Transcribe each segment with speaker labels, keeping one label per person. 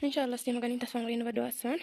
Speaker 1: ኢንሻአላህ እስቲ መገናኝ ተስፋ ማድረግ ነው በደዋ አስበን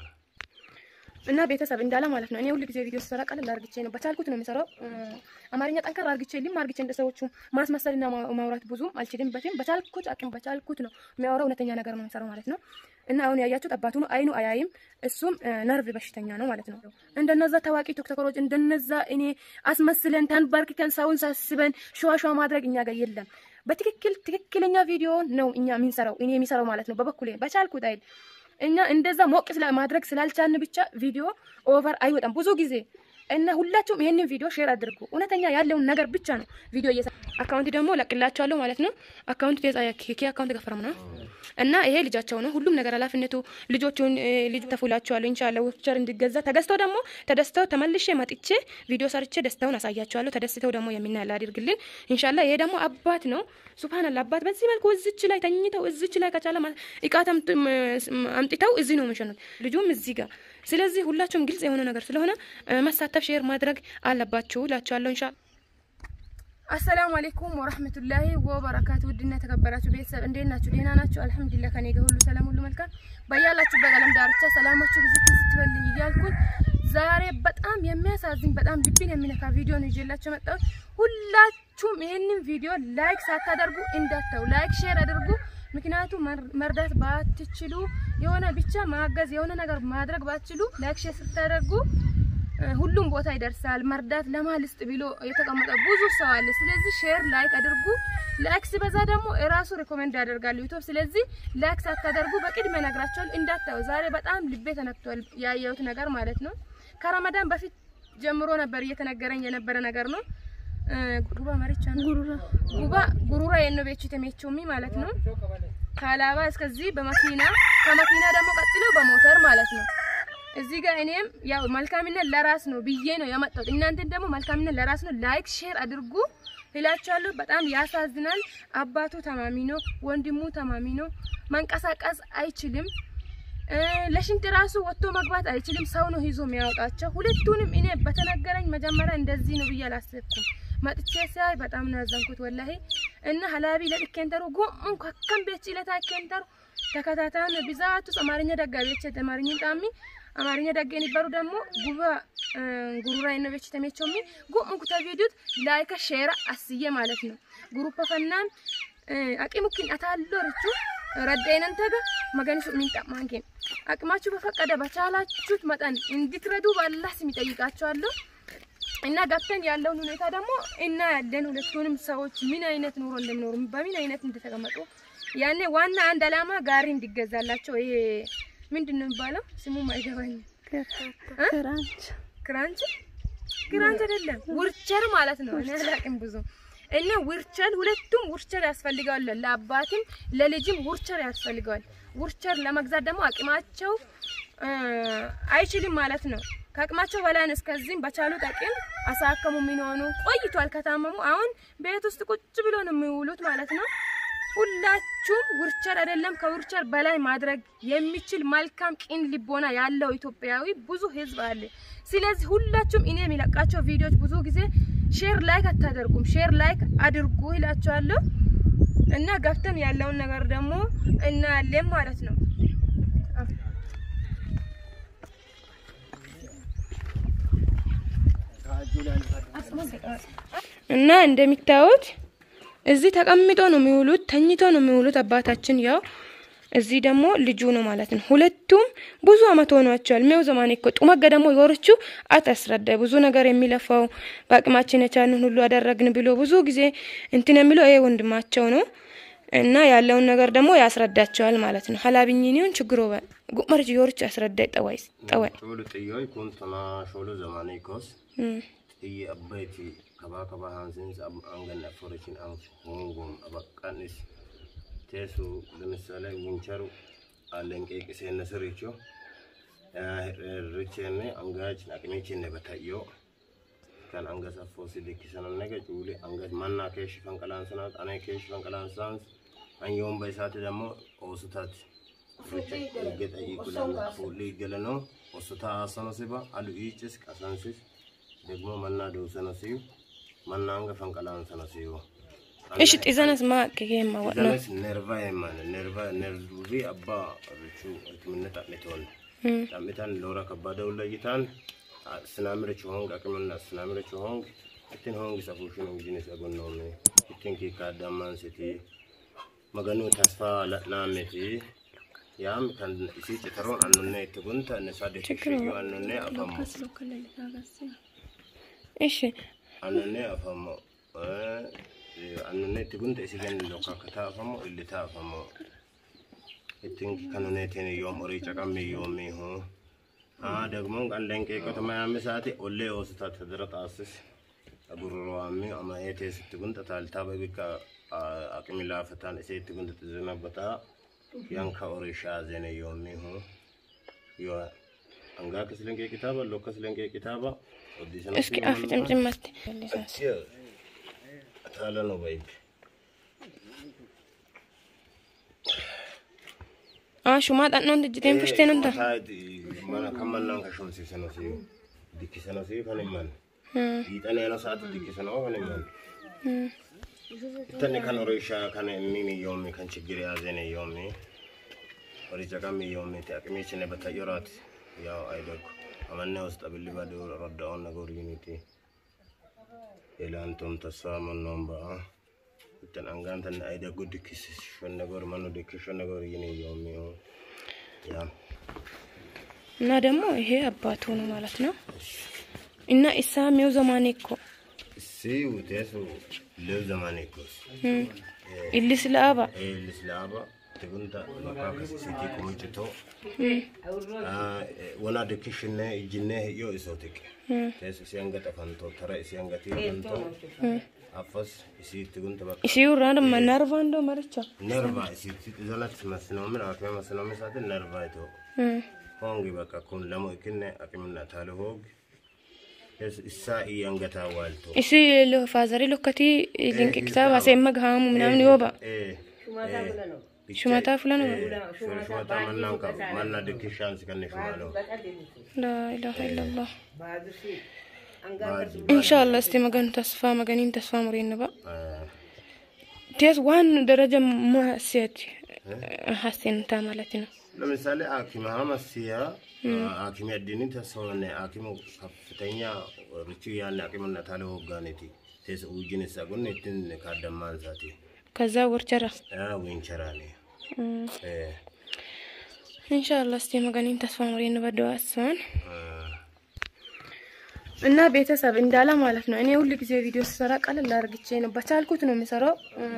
Speaker 1: እና ቤተሰብ እንዳለ ማለት ነው። እኔ ሁሉ ጊዜ ቪዲዮ ስሰራ ቀለል አርግቼ ነው በቻልኩት ነው የሚሰራው። አማርኛ ጠንከር አርግቼ ልም አርግቼ እንደ ሰዎቹ ማስመሰልና ማ- ማውራት ብዙም አልችልበትም። በቻልኩት አቅም በቻልኩት ነው የሚያወራው። እውነተኛ ነገር ነው የሚሰራው ማለት ነው። እና አሁን ያያችሁት አባቱ ነው። አይኑ አያይም። እሱም ነርቭ በሽተኛ ነው ማለት ነው። እንደነዛ ታዋቂ ቲክቶከሮች እንደነዛ እኔ አስመስለን ተንበርክከን ሰውን ሳስበን ሸዋ ሸዋ ማድረግ እኛ ጋር የለም። በትክክል ትክክለኛ ቪዲዮ ነው እኛ የምንሰራው እኔ የሚሰራው ማለት ነው። በበኩሌ በቻልኩት አይል እኛ እንደዛ ሞቅ ስላ ማድረግ ስላልቻልን ብቻ ቪዲዮ ኦቨር አይወጣም ብዙ ጊዜ እና ሁላችሁም ይሄንን ቪዲዮ ሼር አድርጉ። እውነተኛ ያለውን ነገር ብቻ ነው ቪዲዮ እየሰራ አካውንት ደግሞ ለቅላችኋለሁ ማለት ነው። አካውንት ተጻያ ኬ አካውንት ገፈረም ነው እና ይሄ ልጃቸው ነው። ሁሉም ነገር ኃላፊነቱ ልጆቹን እ፣ ልጅ ተፉላችኋለሁ ኢንሻአላህ ዊልቸር እንዲገዛ ተገዝተው ደግሞ ተደስተው ተመልሼ መጥቼ ቪዲዮ ሰርቼ ደስታውን አሳያቸዋለሁ። ተደስተው ደግሞ የሚናል አድርግልን ኢንሻአላህ። ይሄ ደግሞ አባት ነው። ሱብሃንአላህ አባት በዚህ መልኩ እዚች ላይ ተኝተው እዚች ላይ ከቻለ ማለት እቃ ተምት- ም- አምጥተው እዚህ ነው የሚሸኑት። ልጁም እዚህ ጋር ስለዚህ ሁላችሁም ግልጽ የሆነ ነገር ስለሆነ እ፣ መሳተፍ ሼር ማድረግ አለባችሁ እላችኋለሁ ኢንሻአላህ። አሰላሙ አለይኩም ወራህመቱላሂ ወበረካቱ። ውድና የተከበራችሁ ቤተሰብ እንዴት ናችሁ? ደህና ናችሁ? አልሐምዱሊላህ ከኔ ጋር ሁሉ ሰላም፣ ሁሉ መልካም። በያላችሁ በቀለም ዳርቻ ሰላማችሁ ብዙ ስትበልኝ እያልኩኝ ዛሬ በጣም የሚያሳዝን በጣም ልብን የሚነካ ቪዲዮ ነው ይዤላችሁ መጣሁት። ሁላችሁም ይሄንን ቪዲዮ ላይክ ሳታደርጉ እንዳታው ላይክ ሼር አድርጉ። ምክንያቱም መር- መርዳት ባትችሉ የሆነ ብቻ ማገዝ የሆነ ነገር ማድረግ ባትችሉ ላይክ ሼር ስታደርጉ እ፣ ሁሉም ቦታ ይደርሳል። መርዳት ለማልስጥ ብሎ የተቀመጠ ብዙ ሰው አለ። ስለዚህ ሼር ላይክ አድርጉ። ላይክ ሲበዛ ደግሞ እራሱ ሪኮሜንድ ያደርጋል ዩቲዩብ። ስለዚህ ላይክ ሳታደርጉ በቅድሚያ ነግራቸዋል እንዳታዩ። ዛሬ በጣም ልቤ ተነክቷል ያየሁት ነገር ማለት ነው። ከረመዳን በፊት ጀምሮ ነበር እየተነገረኝ የነበረ ነገር ነው። እ፣ ጉባ መሪቻ ነው ጉባ ጉሩራ የነ ቤቹ ተሜቾሚ ማለት ነው። ከአላባ እስከዚህ በመኪና ከመኪና ደግሞ ቀጥሎ በሞተር ማለት ነው። እዚህ ጋር እኔም ያው መልካምነት ለራስ ነው ብዬ ነው የመጣሁት። እናንተን ደግሞ መልካምነት ለራስ ነው ላይክ ሼር አድርጉ እላችኋለሁ። በጣም ያሳዝናል። አባቱ ተማሚ ነው፣ ወንድሙ ተማሚ ነው። መንቀሳቀስ አይችልም። እ፣ ለሽንት ራሱ ወጥቶ መግባት አይችልም። ሰው ነው ይዞ የሚያወጣቸው። ሁለቱንም እኔ በተነገረኝ መጀመሪያ እንደዚህ ነው ብዬ አላሰብኩም። መጥቼ ሳይ በጣም ነው ያዘንኩት ወላሂ እና ሀላቢ ለድኬንተሩ ጎም ከከም ቤት ጭለታ ኬንተሩ ተከታታን ብዛቱ አማርኛ ደጋቢዎች አማርኛ ጣሚ አማርኛ ደገን ይባሩ ደግሞ ጉባ እ፣ ጉሩራ ነው ቤት ተሜቾሚ ጎም ኩታ ቪዲዮት ላይክ ሼር አስዬ ማለት ነው ግሩፕ ፈናን አቂሙኪን አታሎ ርቹ ረዳይነን ተገ መገንሱ ሚንጣማንኬን አቅማችሁ በፈቀደ በቻላችሁት መጠን እንድትረዱ ባላህ ስም ይጠይቃችኋለሁ። እና ገብተን ያለውን ሁኔታ ደግሞ እና ያለን ሁለቱንም ሰዎች ምን አይነት ኑሮ እንደሚኖሩ በምን አይነት እንደተቀመጡ ያኔ ዋና አንድ አላማ ጋሪ እንዲገዛላቸው ይሄ ምንድን ነው የሚባለው? ስሙም አይገባኝም።
Speaker 2: ክራንች
Speaker 1: ክራንች ክራንች አይደለም ውርቸር ማለት ነው። እኔ አላውቅም ብዙ እና ውርቸር ሁለቱም ውርቸር ያስፈልገዋል። ለአባትም ለልጅም ውርቸር ያስፈልገዋል። ውርቸር ለመግዛት ደግሞ አቅማቸው እ፣ አይችልም ማለት ነው። ከአቅማቸው በላይ ነው። እስከዚህም በቻሉት አቅም አሳከሙ የሚሆኑ ቆይቷል ከታመሙ። አሁን ቤት ውስጥ ቁጭ ብሎ ነው የሚውሉት ማለት ነው። ሁላችሁም ውርቸር አይደለም ከውርቸር በላይ ማድረግ የሚችል መልካም ቂን ልቦና ያለው ኢትዮጵያዊ ብዙ ህዝብ አለ። ስለዚህ ሁላችሁም እኔ የሚለቃቸው ቪዲዮዎች ብዙ ጊዜ ሼር ላይክ አታደርጉም፣ ሼር ላይክ አድርጉ ይላችኋለሁ እና ገብተን ያለውን ነገር ደግሞ እናያለን ማለት ነው። እና እንደሚታዩት እዚህ ተቀምጦ ነው የሚውሉት፣ ተኝቶ ነው የሚውሉት። አባታችን ያው እዚህ ደግሞ ልጁ ነው ማለት ነው። ሁለቱም ብዙ አመት ሆኗቸዋል። ሜው ዘማን እኮ ጡመገ ደግሞ የወርቹ አታስረዳ ብዙ ነገር የሚለፋው በአቅማችን የቻልን ሁሉ አደረግን ብሎ ብዙ ጊዜ እንትን የሚለው ይሄ ወንድማቸው ነው እና ያለውን ነገር ደግሞ ያስረዳቸዋል ማለት ነው። ሀላብኝኒውን ችግሮ ጉመርጅ የወርቹ ያስረዳይ ጠዋይ ጠዋይ
Speaker 3: Shoolu xiyyoo kun tana shoolu zamaanii koos
Speaker 1: እም።
Speaker 3: xiyyi abbayti kabaa kabaa haansinsa angan afurikin an hongoom abaqqanis teesu ለምሳሌ ውንቸሩ አለን ቄቅሴነ ስሪቾ ርቼነ አንጋችን አቅሜችን በታዮ kan anga saffoo si likkisanan nega cuuli anga mannaa keeshi fanqalaansanat ane keeshi fanqalaansaans an yoomba isaati dammo oosutaati gexa iikulan fuulli geleno osuta aasano siba alu iicis qasansis ደግሞ መና ደውሰነ ሲዩ መና አንገ ፈንቀላንሰነ ሲዩ
Speaker 1: እሺ ጢዘነስ ማ ከጌማ ወጥና
Speaker 3: Zanes nerva eman nerva nervi abba richu ultimina ta'miton ta'mitan lora kabada ulayitan sinamire chuhong akimna sinamire chuhong itin hong isafushin jinis agonnomi itin ki kadaman siti maganu tasfa latnameti yam kan isi citaron annunne itugunta ne sade kishiyo annunne afamo
Speaker 1: እሺ
Speaker 3: annunne afamo annunne itugunta isi gan lokakata afamo illita afamo ittin kanunetin yoom horii caqammi yoomii hu aa ደግሞ ቀንደን ቄቆተማ ያምሳቲ ኦሌ ኦስታ ተድረ ጣስስ አጉሮዋሚ አማኤቴ ስትጉንጠ ታልታ በቢካ አቅሚ ላፈታን እሴ ትጉንጠ ትዝነበታ ያንካ ኦሪሻ ዜነ yoomሚ ሁ ዮ አንጋ ከስለንቄ ኪታባ ሎከ ስለንቄ ኪታባ
Speaker 1: እስኪ አፍ ጭምጭመት
Speaker 3: ታለ ነው በይብ
Speaker 1: አሹማ ጣኖን ድጅቴን ፍሽቴን እንታ
Speaker 3: mana kan mannan ka shumsiisano si dikkisano si kan himman hiixaneeno sa'aati dikkisano kan himman ittanni kan horisha kan inni yoommi kan chiggiri yaazene yoommi horicha kan yoommi ti aqimichine batayyoraati yaw aydokko amanne ውስጥ ብልባዶ ረዳውን ነገር ዩኒቲ ኤላንቶም ተስፋ መኖም በአ itan angantan aydago dikkis shonnegor manu dikkis shonnegor yini yoommi ያ
Speaker 1: እና ደግሞ ይሄ አባቱ ነው ማለት ነው። እና ኢሳ ሚው ዘማኔ እኮ
Speaker 3: si utesu lew zamane kos
Speaker 1: ኢልስ ለአባ
Speaker 3: e lislaba tigunta makaka siti kumuchito wana dikishine ijine yo isotik tes isianga tafanto tara isianga tifanto afas isi tigunta bak
Speaker 1: ኢሲዩ ራንድ መናርቫ እንደው መርቻ
Speaker 3: nerva isi zalat masnomin akme masnomin sate nerva ito hongi baka kun lamo ikinne akimna tale hog tes isa i angata walto
Speaker 1: ኢሲ ፋዘሪ ሎከቲ ሊንቅ ኪታብ አሴመ ገሃሙ ምናምን ይወባ ሹመታ ፍለ ነው
Speaker 3: ሹመታ መናን ቀብ መና ድክሻን ስከነ ሹማለው
Speaker 1: ላኢላሀ ኢለላህ ኢንሻአላ እስቲ መገን ተስፋ መገኒን ተስፋ ሙሪን ባ ቴስ ዋን ደረጃ ማሴት ሀሴንታ ማለት ነው
Speaker 3: ለምሳሌ ሐኪም ሀመሲያ ሐኪም አዲኒ ተሰሆነ ሐኪሙ ከፍተኛ ርቹ ያን ሐኪምና ታለ ወጋኔቲ ቴስ ውጅን ሰጉን እትን ካደማን ሳቲ
Speaker 1: ከዛ ወርቸራ
Speaker 3: አ ዊንቸራኔ
Speaker 1: ኢንሻአላ እስቲ መገኒን ተስፋ ሙሪን በደዋ አስዋን እና ቤተሰብ እንዳለ ማለት ነው። እኔ ሁሉ ጊዜ ቪዲዮ ስሰራ ቀለል አርግቼ ነው በቻልኩት ነው የሚሰራው።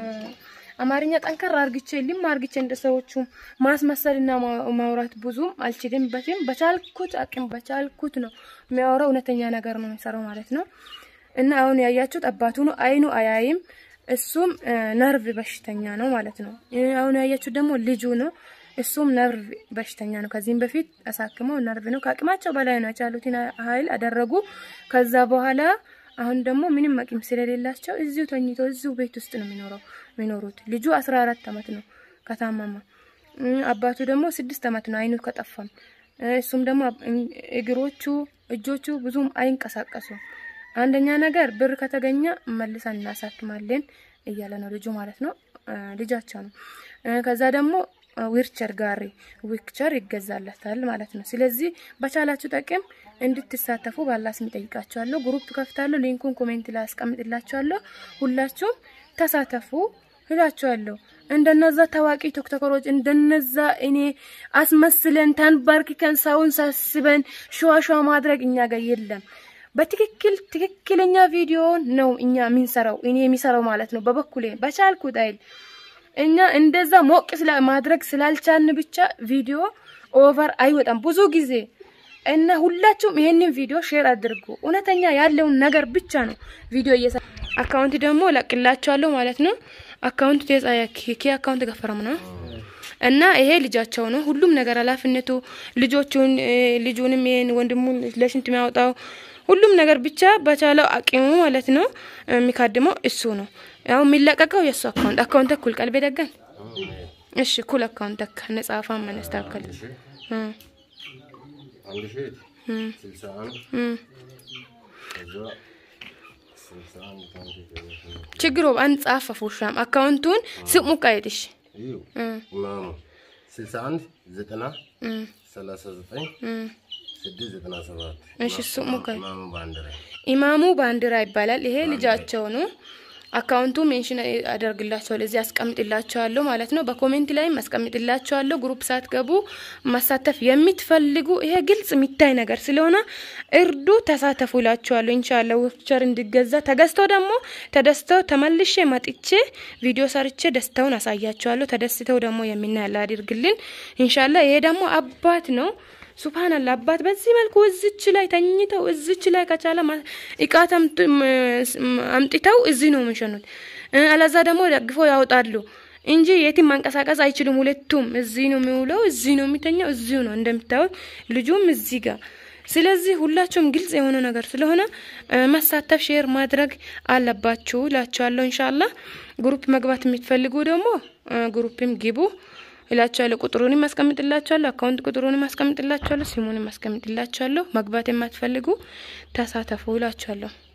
Speaker 1: አማርኛ ጠንከር አርግቼ ልም አርግቼ እንደ ሰዎቹ ማስመሰልና ማ- ማውራት ብዙም አልችልበትም። በቻልኩት አቅም በቻልኩት ነው የሚያወራው። እውነተኛ ነገር ነው የሚሰራው ማለት ነው። እና አሁን ያያችሁት አባቱ ነው። አይኑ አያይም። እሱም እ፣ ነርቭ በሽተኛ ነው ማለት ነው። እ፣ አሁን ያያችሁት ደግሞ ልጁ ነው። እሱም ነርቭ በሽተኛ ነው። ከዚህም በፊት አሳክመው ነርቭ ነው ከአቅማቸው በላይ ነው የቻሉትን ኃይል አደረጉ። ከዛ በኋላ አሁን ደግሞ ምንም አቅም ስለሌላቸው እዚሁ ተኝቶ እዚሁ ቤት ውስጥ ነው የሚኖረው የሚኖሩት። ልጁ አስራ አራት አመት ነው ከታመመ። እ፣ አባቱ ደግሞ ስድስት አመት ነው አይኑ ከጠፋም። እ፣ እሱም ደግሞ አብ- እን- እግሮቹ እጆቹ ብዙም አይንቀሳቀሱም። አንደኛ ነገር ብር ከተገኘ መልሰን እናሳክማለን እያለ ነው ልጁ ማለት ነው። እ፣ ልጃቸው ነው። እ፣ ከዛ ደግሞ ዊርቸር ጋሪ ዊክቸር ይገዛለታል ማለት ነው። ስለዚህ በቻላችሁ ጠቅም እንድትሳተፉ ባላ ስም ጠይቃችኋለሁ። ግሩፕ ከፍታለሁ። ሊንኩን ኮሜንት ላይ አስቀምጥላችኋለሁ። ሁላችሁም ተሳተፉ እላችኋለሁ። እንደነዛ ታዋቂ ቶክቶከሮች እንደነዛ እኔ አስመስለን ተንበርክከን ሰውን ሳስበን ሸዋሸዋ ማድረግ እኛ ጋር የለም። በትክክል ትክክለኛ ቪዲዮ ነው እኛ የምንሰራው እኔ የሚሰራው ማለት ነው። በበኩሌ በቻልኩት አይል እኛ እንደዛ ሞቅ ስላ ማድረግ ስላልቻልን ብቻ ቪዲዮ ኦቨር አይወጣም ብዙ ጊዜ እና ሁላችሁም ይሄንን ቪዲዮ ሼር አድርጉ። እውነተኛ ያለውን ነገር ብቻ ነው ቪዲዮ እየሰ አካውንት ደግሞ ለቅላችኋለሁ ማለት ነው። አካውንት ተጻያ ኬ አካውንት ገፈረም ነው እና ይሄ ልጃቸው ነው። ሁሉም ነገር ኃላፊነቱ ልጆቹን እ፣ ልጁንም ይሄን ወንድሙን ለሽንት የሚያወጣው ሁሉም ነገር ብቻ በቻለው አቅሙ ማለት ነው የሚካድመው እሱ ነው። ያው የሚለቀቀው የእሱ አካውንት አካውንት እኩል ቀልቤ ደገን እሺ ኩል አካውንት ተካ ነጻፋ መነስታከል
Speaker 3: አንድ ሺህ ስልሳ አንድ ከዛ ስልሳ አንድ ከአንድ ጀምሮ
Speaker 1: ችግሮ አንጻፈ ፉሻም አካውንቱን ስሙ ቀይጥሽ
Speaker 3: እዩ ኢማሙ ስልሳ አንድ ዘጠና ሰላሳ ዘጠኝ ስድስት ዘጠና ሰባት
Speaker 1: እሺ ስሙ ቀይ
Speaker 3: ኢማሙ ባንዲራ
Speaker 1: ኢማሙ ባንዲራ ይባላል። ይሄ ልጃቸው ነው። አካውንቱ ሜንሽን አደርግላቸዋለሁ እዚህ አስቀምጥላቸዋለሁ ማለት ነው። በኮሜንት ላይም አስቀምጥላቸዋለሁ። ግሩፕ ሳትገቡ መሳተፍ የምትፈልጉ ይሄ ግልጽ የሚታይ ነገር ስለሆነ እርዱ፣ ተሳተፉ እላቸዋለሁ። ኢንሻአላህ ዊልቸር እንዲገዛ ተገዝቶ ደግሞ ተደስተው ተመልሼ መጥቼ ቪዲዮ ሰርቼ ደስታውን አሳያቸዋለሁ። ተደስተው ደግሞ የሚናያለ አድርግልን ኢንሻአላህ። ይሄ ደግሞ አባት ነው። ሱብሃንአላህ አባት በዚህ መልኩ እዝች ላይ ተኝተው እዝች ላይ ከቻለ ማ- እቃ ተምት- ም- አምጥተው እዚህ ነው የሚሸኑት። እ፣ አለዛ ደግሞ ደግፎ ያወጣሉ እንጂ የትም መንቀሳቀስ አይችሉም። ሁለቱም እዚህ ነው የሚውለው፣ እዚህ ነው የሚተኛው፣ እዚሁ ነው እንደምታዩት። ልጁም እዚህ ጋር ስለዚህ ሁላችሁም ግልጽ የሆነ ነገር ስለሆነ እ፣ መሳተፍ ሼር ማድረግ አለባችሁ እላችኋለሁ። ኢንሻአላህ ግሩፕ መግባት የምትፈልጉ ደግሞ እ፣ ግሩፕም ግቡ እላችኋለሁ። ቁጥሩንም አስቀምጥላችኋለሁ። አካውንት ቁጥሩንም አስቀምጥላችኋለሁ። ሲሙንም አስቀምጥላችኋለሁ። መግባት የማትፈልጉ ተሳተፉ እላችኋለሁ።